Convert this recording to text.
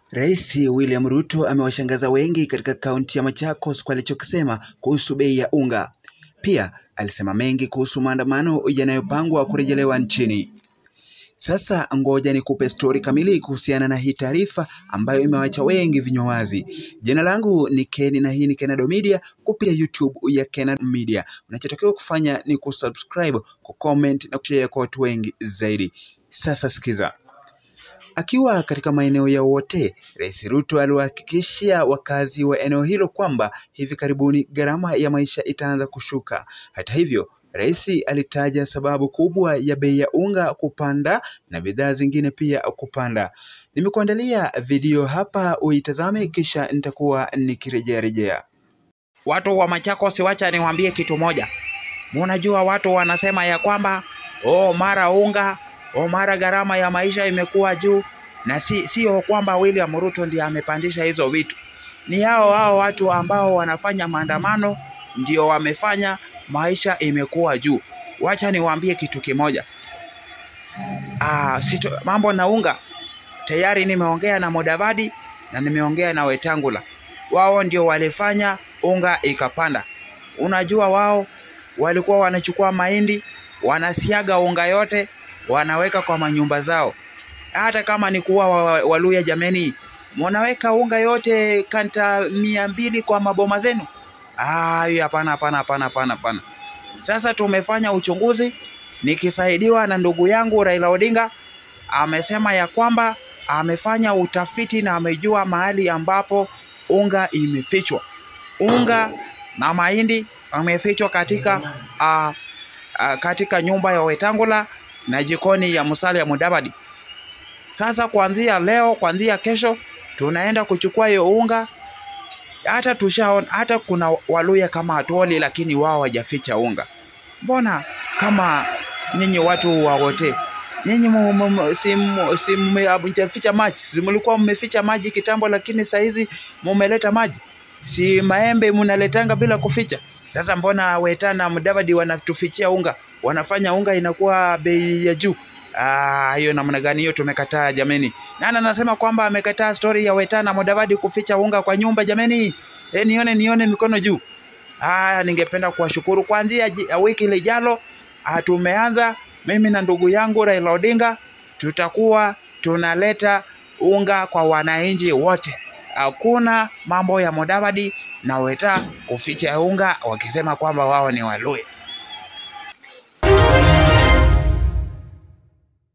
Rais William Ruto amewashangaza wengi katika kaunti ya Machakos kwa alichokisema kuhusu bei ya unga. Pia alisema mengi kuhusu maandamano yanayopangwa kurejelewa nchini. Sasa ngoja nikupe stori kamili kuhusiana na hii taarifa ambayo imewacha wengi vinywa wazi. Jina langu ni Ken na hii ni Kenado Media kupitia YouTube ya Kenado Media. Unachotakiwa kufanya ni kusubscribe, kucomment na kushare kwa watu wengi zaidi. Sasa sikiza. Akiwa katika maeneo ya Wote, Rais Ruto aliwahakikishia wakazi wa eneo hilo kwamba hivi karibuni gharama ya maisha itaanza kushuka. Hata hivyo, Rais alitaja sababu kubwa ya bei ya unga kupanda na bidhaa zingine pia kupanda. Nimekuandalia video hapa uitazame, kisha nitakuwa nikirejea rejea. Watu wa Machakos, wacha niwaambie kitu moja. Munajua watu wanasema ya kwamba oh, mara unga oh, mara gharama ya maisha imekuwa juu, na si sio kwamba William Ruto ndiye amepandisha hizo vitu, ni hao hao watu ambao wanafanya maandamano ndio wamefanya maisha imekuwa juu. Wacha niwaambie kitu kimoja. Ah, sito, mambo na unga tayari nimeongea na Mudavadi na nimeongea na Wetangula, wao ndio walifanya unga ikapanda. Unajua wao walikuwa wanachukua mahindi wanasiaga unga yote wanaweka kwa manyumba zao. Hata kama ni kuwa Waluya, jameni, mnaweka unga yote kanta mia mbili kwa maboma zenu? Ah, hiyo hapana, hapana, hapana, hapana, hapana. Sasa tumefanya uchunguzi nikisaidiwa na ndugu yangu Raila Odinga, amesema ya kwamba amefanya utafiti na amejua mahali ambapo unga imefichwa. Unga na mahindi amefichwa katika uh, uh, katika nyumba ya Wetangula na jikoni ya Musalia Mudavadi. Sasa kuanzia leo, kuanzia kesho tunaenda kuchukua hiyo unga. Hata tushaona, hata kuna Waluya kama Atwoli, lakini wao hawajaficha unga. Mbona kama nyinyi watu wa Wote nyinyi si mmeficha maji? Si mlikuwa mmeficha maji kitambo, lakini saa hizi mumeleta maji? Si maembe mnaletanga bila kuficha? Sasa mbona Weta na Mudavadi wanatufichia unga, wanafanya unga inakuwa bei ya juu? Ah, hiyo namna gani hiyo? Tumekataa jameni. Nani anasema kwamba amekataa stori ya Weta na Mudavadi kuficha unga kwa nyumba jameni? E, nione nione mikono juu. Ah, ningependa kuwashukuru kuanzia wiki lijalo tumeanza mimi na ndugu yangu Raila Odinga tutakuwa tunaleta unga kwa wananchi wote. Hakuna mambo ya Mudavadi na Weta kuficha unga wakisema kwamba wao ni Waluya.